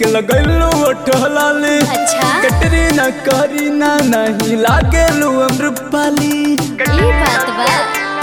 लगैलू ओठलाली अच्छा कटरीना करीना नहीं लागेलू अमृपाली ई बात बा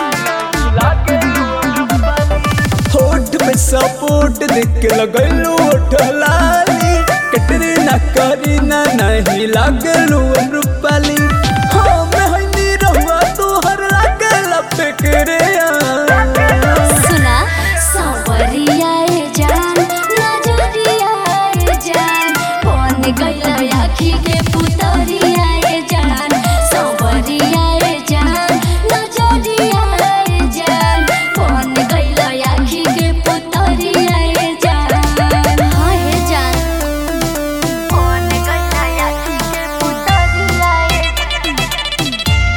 होठ पे सपोर्ट देख के लगैलू ओठलाली कटरीना करीना नहीं लागेलू अमृपाली हाँ मैं हईनी रहुआ तोहर लागेला फेकरे सुना सांवरिया ए जान नजरिया ए जान बन गइल आँखी के पुतरिया ए जान सांवरिया ए जान नजरिया ए जान बन गइल आँखी के पुतरिया ए जान हाँ ए जान बन गइल आँखी के पुतरिया ए जान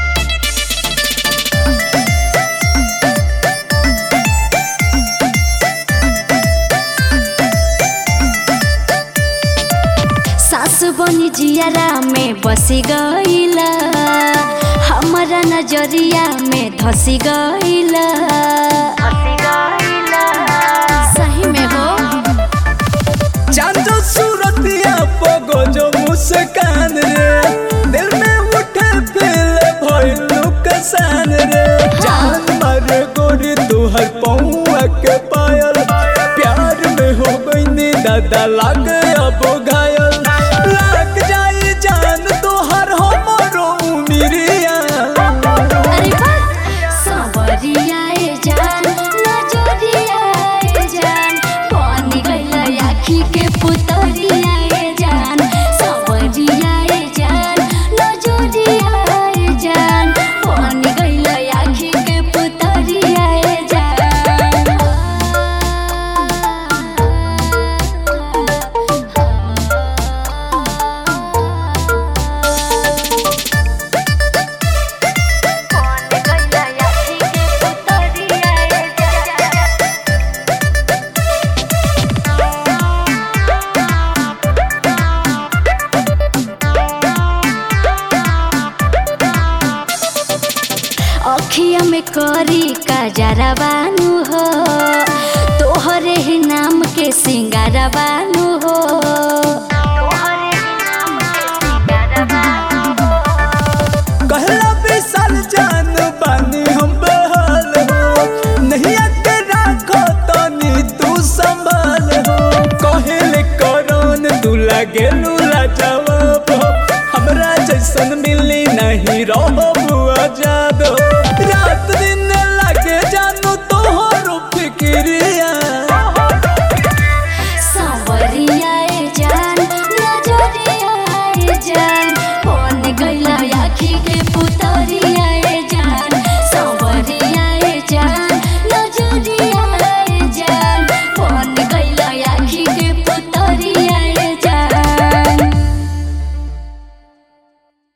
सासु बनी जियारा में बसी गईला हमारा नजरिया में धसी गईला सही में हो चांदो सूरतिया पगो जो मुस्कान रे दिल में उठे फिल भइलू कसान रे जान मर गोरी तुहर पौआ के पायल प्यार में हो गईनी दादा लाग अब घायल लाग जाई जान तोहर हमरो उमिरिया अरे वाह सांवरिया ए जान नजरिया ए जान बनी गईला आँखी के पुतरिया ए जान सांवरिया ए जान नजरिया ए जान बनी गईला आँखी के पुतरिया ए जान अखिया में करी का जरा बानू हो तोहरे ही नाम के सिंगारा बानू हो कहला विशाल जान बानी हम बहाल हो नहीं आके राखो तनी तू संभाल हो कहले करन तू लागे लूला जवाब हो हमरा जैसन मिली नहीं रहो बुआ जब